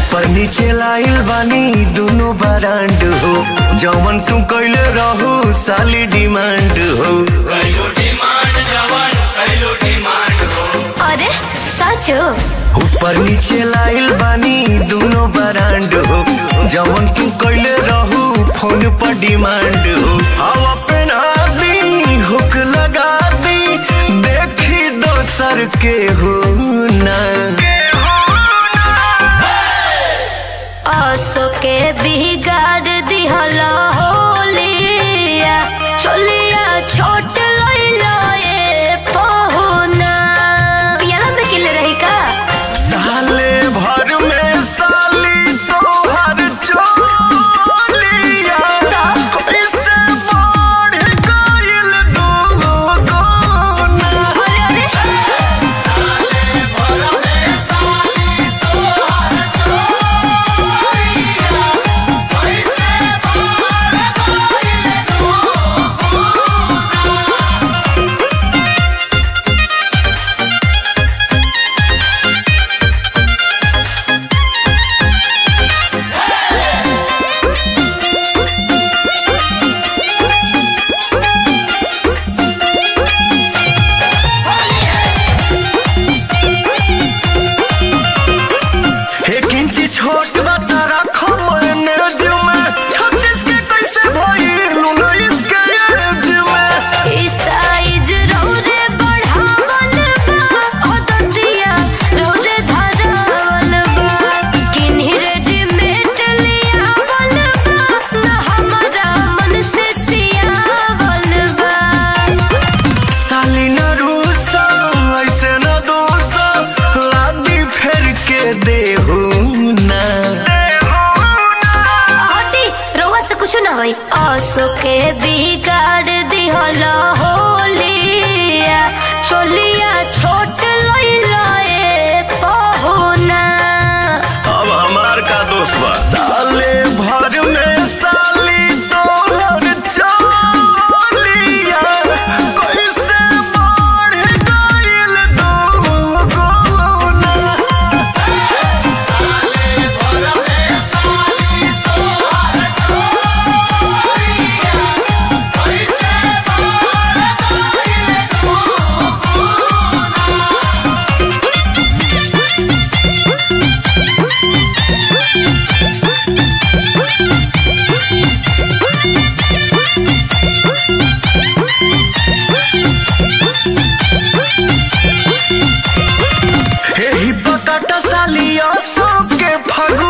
ऊपर नीचे लाइल बानी दोनों बरांड हो जवन तू कैले रहू साली डिमांड हो अरे सच हो ऊपर नीचे लाइल बानी दोनों बरांड हो जवन तू कैले रहू फोन पर डिमांड हो हवा पहना दी हुक लगा दी देखी दोसर के हो ना असो के बिगाड़ दिहल होलिया चोलिया छोट लइलो ए पहुना पियाला में किले रही का साले भर में साली तोहर चोलिया कैसे बढ़ गइल दुगुना अरे अरे एक इंची छोट बता रखो मैनेज में छत्तीस के कैसे भइल उन्नीस के एज में ई साइज रौरे बढ़ावल बा ओ दतिया रौरे धरावल बा किन्ही रेडीमेड लियावल बा न हमरा मन से सियावल बा साली न रूसा ऐसे न दोसा लादी फेर के देहू ना हटी रउआ से कुछ ना होई असो के बिगाड़ दिहल होलिया चोलिया छोट लइला ए पहुना अब हमार का दोष बा साले भर में साली तोहर चोलिया कैसे बढ़ गइल दुगुना एही बकट सालिया सो के फगु